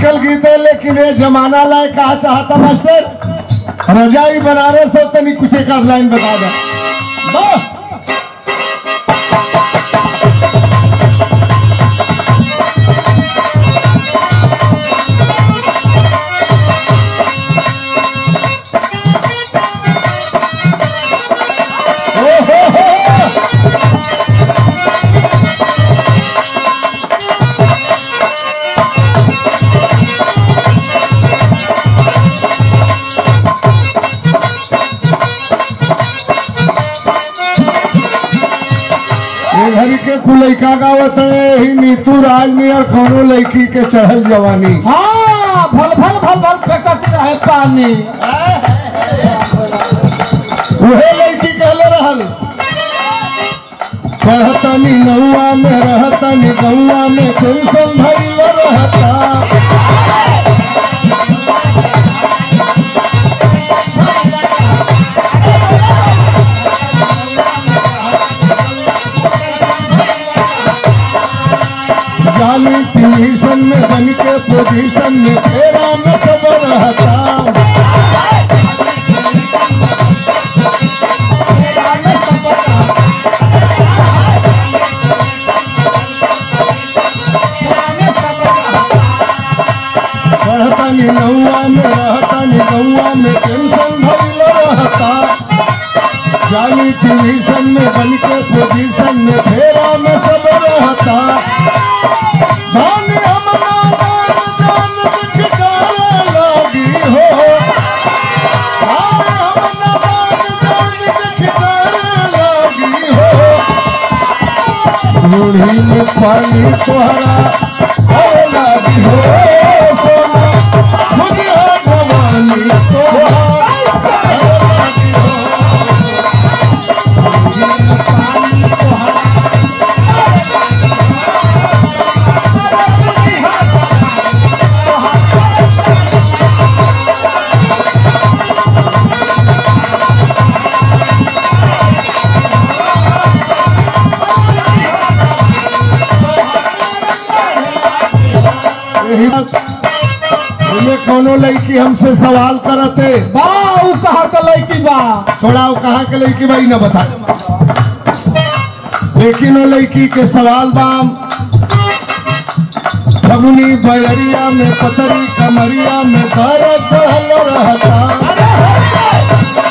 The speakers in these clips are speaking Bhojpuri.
आजकल गीत है लेकिन ये जमाना लायक कहा चाहता मास्टर रजाई बनारस हो तनी कुछ एक आध लाइन बता दे बस ओ हो हो ये घरी के कुल लइका गावत है ही नीतू राजनी और कौनो लड़की के चढ़ल जवानी हाँ भल भल भल भल फेंकत रहे पानी उहे लड़की कहले रहल पढ़तनी नौआ में रहतनी गौआ में टेंशन भइल रहता जाली ट्यूशन में बन के पोजीशन में फेरा में सब रहता पढ़तनी नौआ में रहतनी गौआ में टेंशन भइल रहता जाली ट्यूशन में बन के पोजीशन में फेरा में सब रहता धन हमरा दान जान दिखाए लागी हो धन हमरा दान जान दिखाए लागी हो मुढ़ी में पानी तोहरा आए लागी हो सोना मुझे जवानी तोहरा आए लागी हो यही बात ये कोनो लड़की हमसे सवाल करते बा उ कहा के लड़की बा थोड़ा वो कहाँ के लड़की भाई न बता लेकिन वो लड़की के सवाल बाम फगुनी बयरिया में पतरी कमरिया में दर्द बढ़ल रहता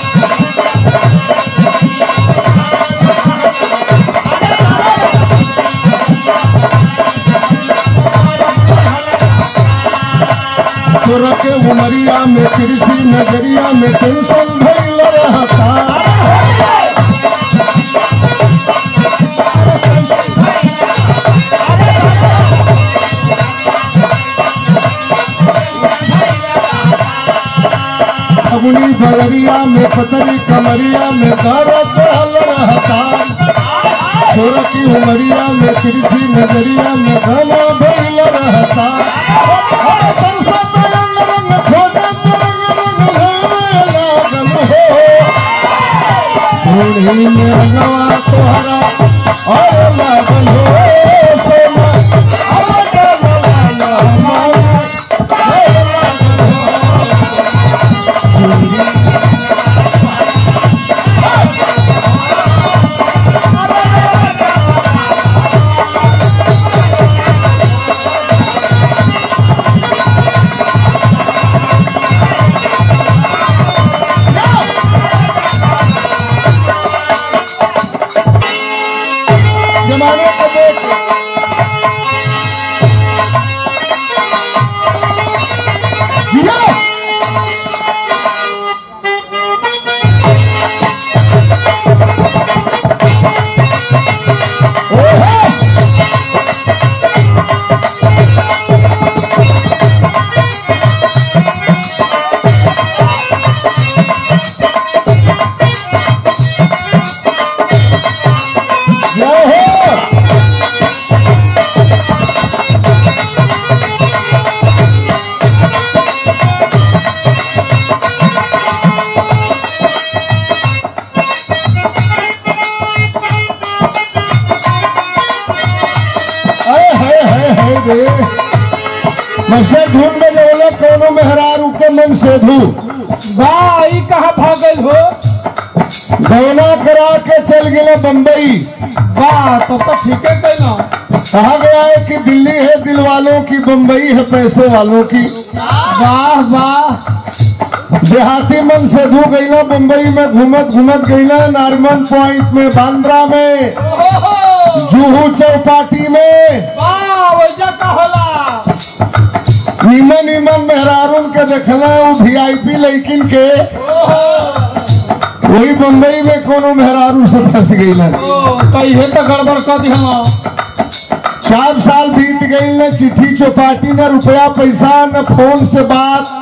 तोरा के उमरिया में तिरछी नजरिया में टेंशन भइल रहता फगुनी बगरिया में पतरी कमरिया में दर्द बढ़ल रहता तोरा की उमरिया में तिरछी नजरिया में घना भइल रहता हम तरसत रंग रंग खोजत रंग रंग घरे लागल हो मुढ़ी में रंगवा तोहरा और लागल हो सोना अब डलवाना हमारा और लागल हो जमाने को देख ऐसे धुन में जो बोले कोनो मेहरारू के मन से धू वाह ई कहाँ भागल हो गौना करा के चल गए बम्बई वाह तो तो ठीक है कहना कहा गया है कि दिल्ली है दिल वालों की बम्बई है पैसे वालों की वाह वाह देहाती मन से धू गईला बम्बई में घूमत घूमत गईला नारमन पॉइंट में बांद्रा में ओहो जूहू चौपाटी में वाह वैसा का होला नीमन नीमन मेहरारून के देखना वो वीआईपी लेकिन के वही बम्बई में कोनो मेहरारू से फंस गईला ओ तो ये तो गड़बड़ कर दिया चार साल बीत गई न चिट्ठी चौपाटी न रुपया पैसा न फोन से बात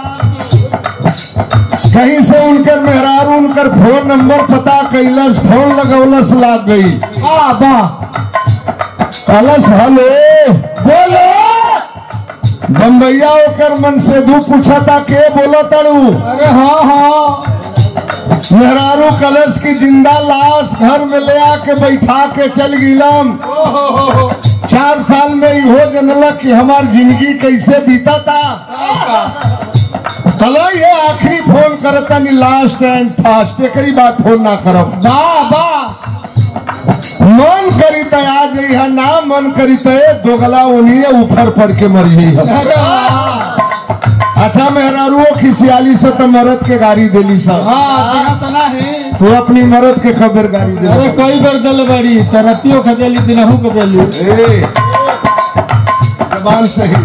कहीं से उनकर मेहरारू उनकर फोन नंबर पता कैलस फोन लगौलस लाग गई वाह वाह कलस हेलो बोलो बम्बैया ओकर मन से दू पूछा था के बोला तड़ू अरे हाँ हाँ मेहरारू कलश की जिंदा लाश घर में ले आके बैठा के चल गिलम ओहो हो हो चार साल में इहो जनलक कि हमार जिंदगी कैसे बीता था चलो ये आखिरी फोन करता नी लास्ट एंड फास्ट एकरी बात फोन ना करब वाह वाह मन करी त आ जाई है ना मन करी त ए दोगला उन्हीं ऊपर पड़ के मर गई है अरे वाह अच्छा मेहरारुओ खिसियाली से तो मरद के गाड़ी देली सब हाँ तेरा सुना है तू अपनी मरद के खबर गाड़ी दे अरे कई बार दल बड़ी सरतियों के देली दिनहू के देली ए जबान सही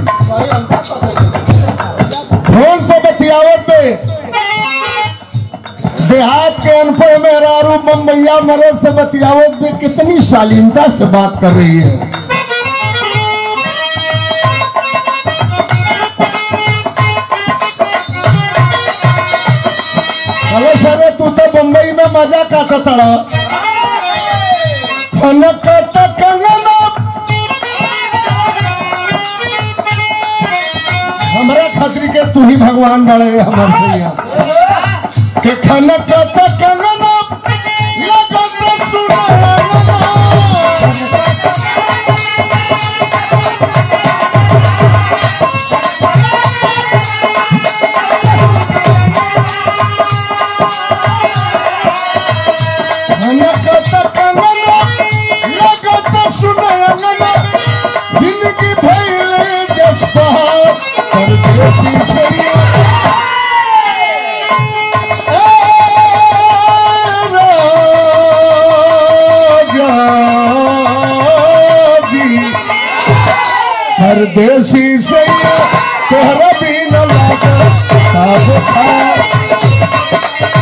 फोन पे बतियावत पे देहात के अनपढ़ मेहरारू बम्बैया मरद से बतियावत पे कितनी शालीनता से बात कर रही है अरे सरे तू तो बम्बई में मजा काटा तड़ा खनक तक कंगना हमारे खतरी के तू ही भगवान बड़े हमारे भैया के खनक तक कंगना लगत सुनलना खनक तक कंगना लगत सुनलना जिंदगी भइले जसपा परदेसी सैया परदेसी से तोहरा भी न लागे साब खा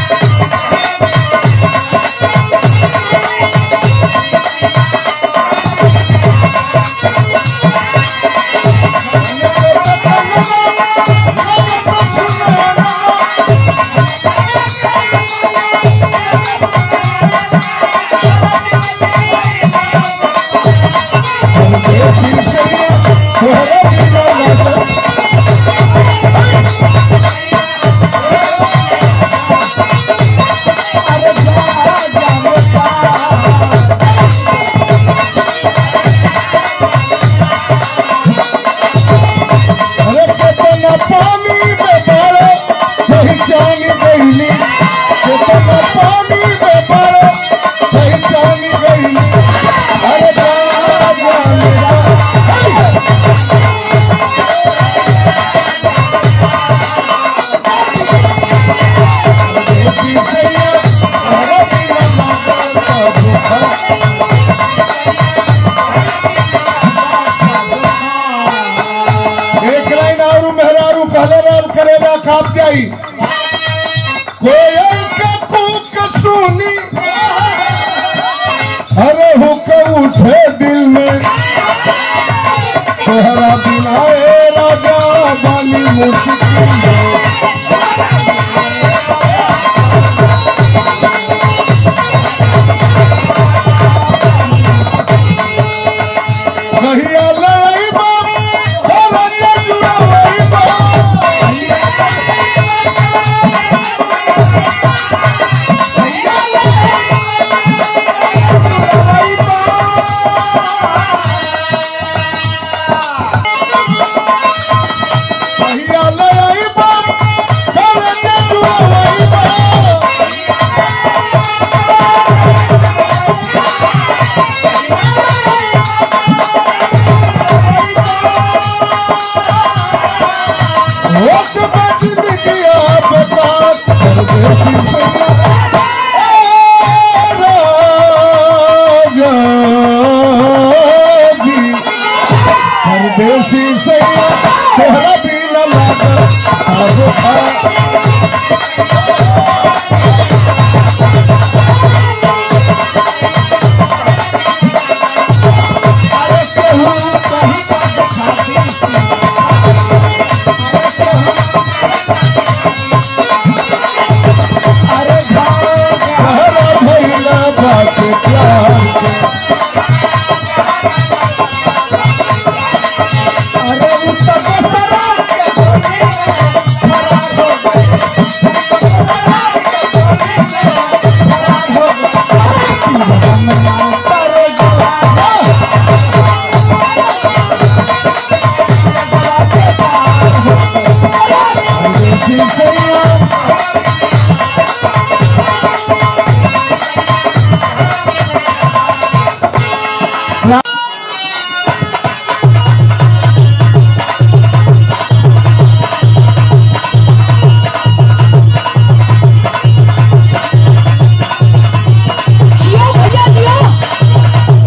परदेसी से तोहरा भी न लागे अरे कितना पानी में बारो पहचान गईली कितना पानी में बारो पहचान गईली अरे जा जा मेरा देसी सैया अरे बिना माता का एक लाइन और मेहरारू कहले रहल करेला काम जाई कोयल के कूक सुनी अरे हुक उठे दिल में तोहरा बिना ए राजा बानी मुश्किल में कहिया लइबा रंग जुड़वइबा ले आईबा घर के जुआईबा होक बजन किया बेटा परदेसी सैया ए राजा जी परदेसी सैया तोहरा बिना लागल आगो आ अरे केहू कहीं का दिखाती अरे भाग तोहरा भैला बात प्यार के अरे उत्तर बसरा के गोली में फरार हो गए बसरा के गोली में फरार हो गए अरे जवाना परदेसी सैया जियो भैया जियो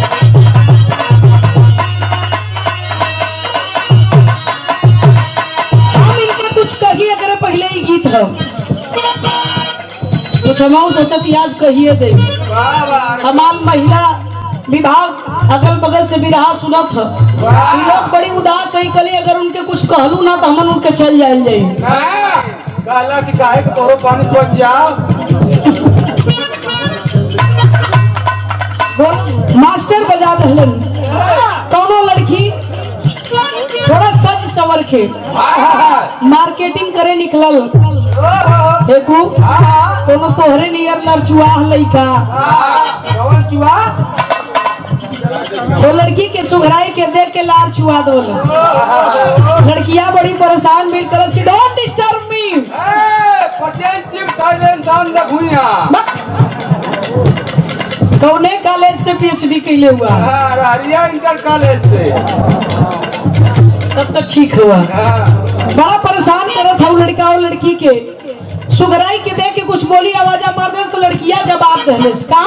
हम इनके कुछ कहिए अगर पहले ही गीत हो कुछ हम सोचत आज कहिए दे हमार महिला विभाग अगल बगल से बिरहा सुनत ह इ लोग बड़ी उदास है कली अगर उनके कुछ कहलू ना तो हमन उनके चल जाए जाए काला की काहे के तोरो पानी पहुंच जाओ मास्टर बजा दहलन कौनो लड़की थोड़ा सज सवर के मार्केटिंग करे निकलल देखू कोनो तोहरे नियर लड़चुआह लइका कौन चुआ वो लड़की के सुघराई के देख के लार छुआ दो लड़कियां बड़ी परेशान मिल करस की डोंट डिस्टर्ब मी ए पटेल टीम थाईलैंड दान द भुइया कौने कॉलेज से पीएचडी कैले हुआ हां रारिया इंटर कॉलेज से तब तक ठीक हुआ हां बड़ा परेशान करत था वो लड़का और लड़की के सुगराई के देख के कुछ बोली आवाजा मार दे तो लड़कियां जवाब दहलेस का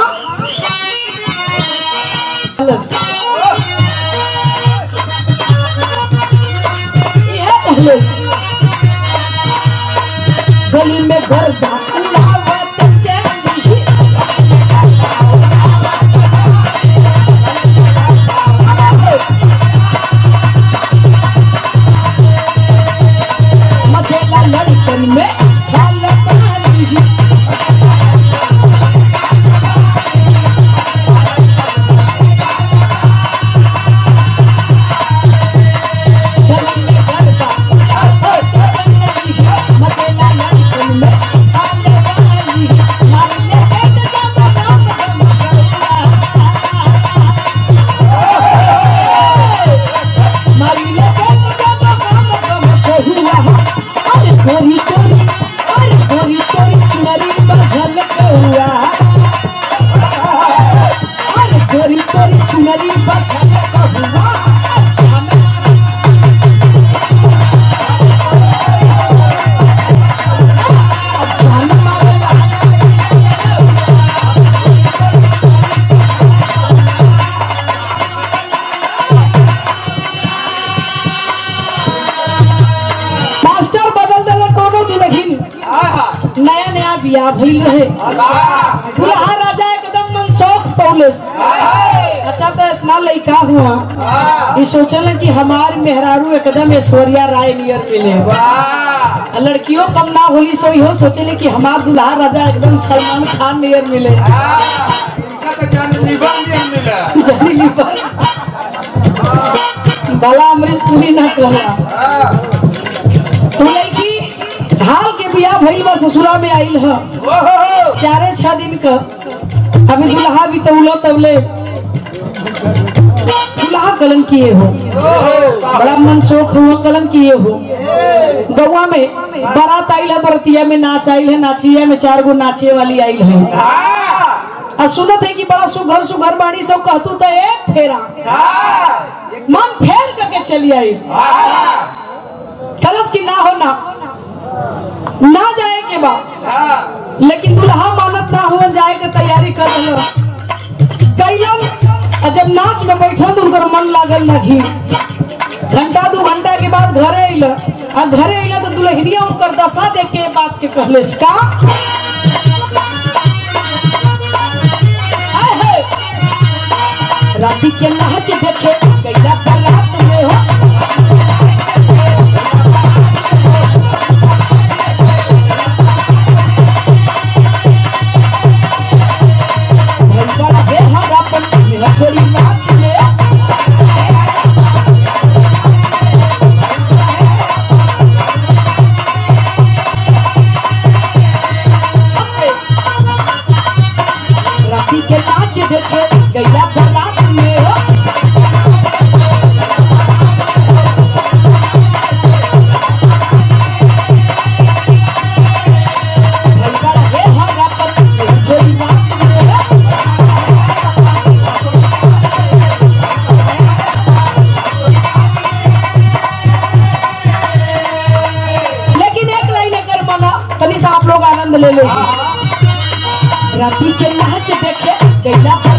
ये दहलेस गली में गर्दा उड़ावत चली मचेला लड़कन में डाल पानी गली में गर्दा मचेला लड़कन में डाल पानी मारने पेट दम दम दम मारिले पेट दम दम दम कहुआ अरे गोरी गोरी अरे गोरी गोरी चुनरी पर झलक हुआ अरे गोरी गोरी चुनरी पर झलक हुआ जान मारे मास्टर बदल देले कोनो दुलहिन नया नया बियाह भइल रहे दुल्हा राजा एकदम मनसौख पौलेस अच्छा तो इतना लड़का हुआ ये सोचल कि हमार मेहरारू एकदम ऐश्वर्या राय नियर मिले आ लड़कियों कम ना होली सो इहो सोचले कि हमार दुल्हा राजा एकदम सलमान खान नियर मिले जहरीली पर बाला अमरीश पुरी ना कहला तो लड़की ढाल के बियाह भइल बा ससुरा में आइल ह चारे छह दिन का अभी दुल्हा भी तौलो तौले दुल्हा कलन किए हो बड़ा मन शोक हुआ कलन किए हो गौवा में बारात आइल है बरतिया में नाच आइल है नाचिया में चार गो नाचे वाली आइल है आ सुनत है कि बड़ा सुघर सुघर बाणी सब कहतू तो ए फेरा मन फेर करके चली आई कलश की ना हो ना ना जाए के बाद लेकिन दुल्हा मानत ना हुआ जाए के तैयारी कर रहे कैलन आ जब नाच में बैठल तो उनकर मन लागल नहीं घंटा दू घंटा के बाद घरे अइल आ घरे अइल तो दुल्हनिया उनकर दशा देख के बात के कहले का हाय हाय राती के नाच देखे कैला बारात में हो भैया बे हरा पन मेरा छोरी नाच में राती के नाच देखे गैया बारात में हो भैया बे हरा पन मेरा छोरी नाच में हो लेकिन एक लाइन अगर मना तनी सा आप लोग आनंद ले लो राती के नाच देखे गैया